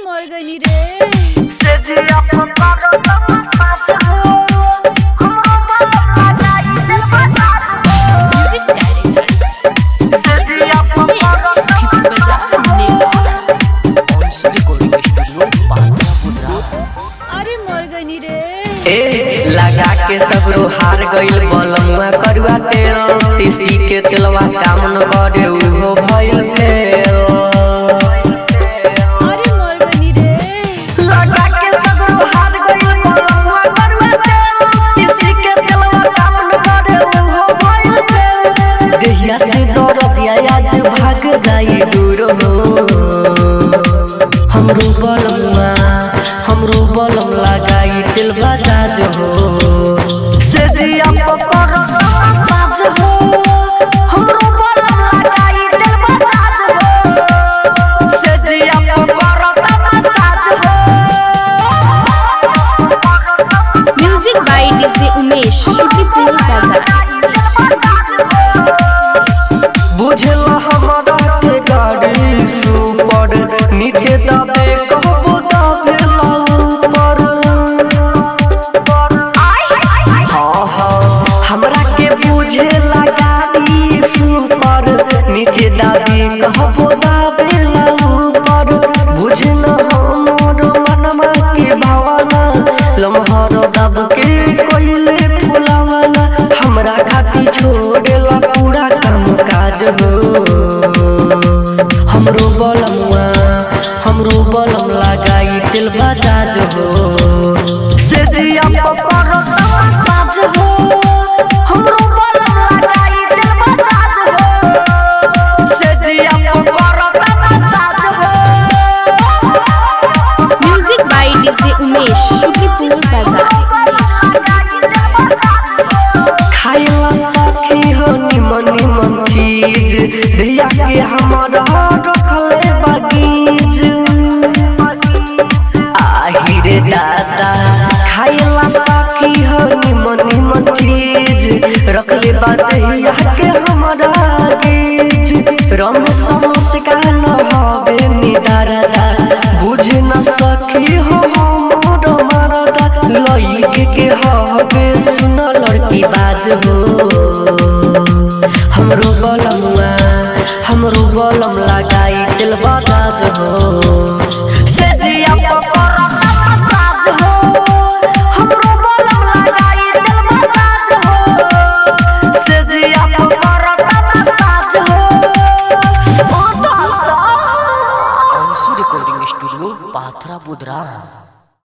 मर गई रे से जिया पकारो तमसाज हो हमरो बलमा जाई दिल बजाज हो म्यूजिक डायरेक्टर से जिया पकारो Sakhipur Bazar Nepal also recording studio पात्रा पुत्रा अरे मर गई रे ए लगा के सगरो हार गइल बलमुआ करुआ तेल तीसी के तेलवा काम न करे उहो भइल फेल अरे मर गई रे लगा के सगरो हार गइल बलमा करुआ तेल किसी के दिलवा काम न करे उहो भइल फेल देहिया से दौड़ दिया आज भाग जाई दूर हो हमरो बलमुआ हमरो बलम लगाई तेल बजाज हो से जिया पकारो तमसाज हो हमरो बलमा लगाई दिल बजाज हो से जिया पकारो तमसाज हो music by DJ Umesh Sakhipur Bazar बुझल हमरा के गाड़ी सुपर नीचे दबे कहबो दबे ऊपर हाँ हाँ हमरा के बुझे गाड़ी सुपर नीचे दबे कहबो दबे ऊपर बुझल हमर मनवा के भावना लम्हर दब के कोइले फुलावना हमरा खातिर छोड़ेला पूरा काम काज हो हमरो बलमुआ हमरो बलम लगाई तेल बजाज हो से जिया पकारो तमसाज हो हमरो बलम लगाई दिल बजाज हो से जिया पकारो तमसाज हो music by DJ Umesh Sakhipur Bazar खाइला सखी हो निमन निमन चीज धिया के हमारा रखले बगीच आही रे दादा खाइला सखी हो निमन निमन चीज रखले बा धिया के हमारा गीच रमेश मुस्का न हवे निदारदा बुझ न सखी हो हमर मरदा लइके के हवे सुन लड़की बाज हो हमरो बलमुआ हमरो बलम लगाई दिल बजाज हो से जिया पकारो तमसाज हो हमरो बलम लगाई दिल बजाज हो से जिया पकारो तमसाज हो ओ दादा ऑल्सो रिकॉर्डिंग स्टूडियो पात्रा पुत्रा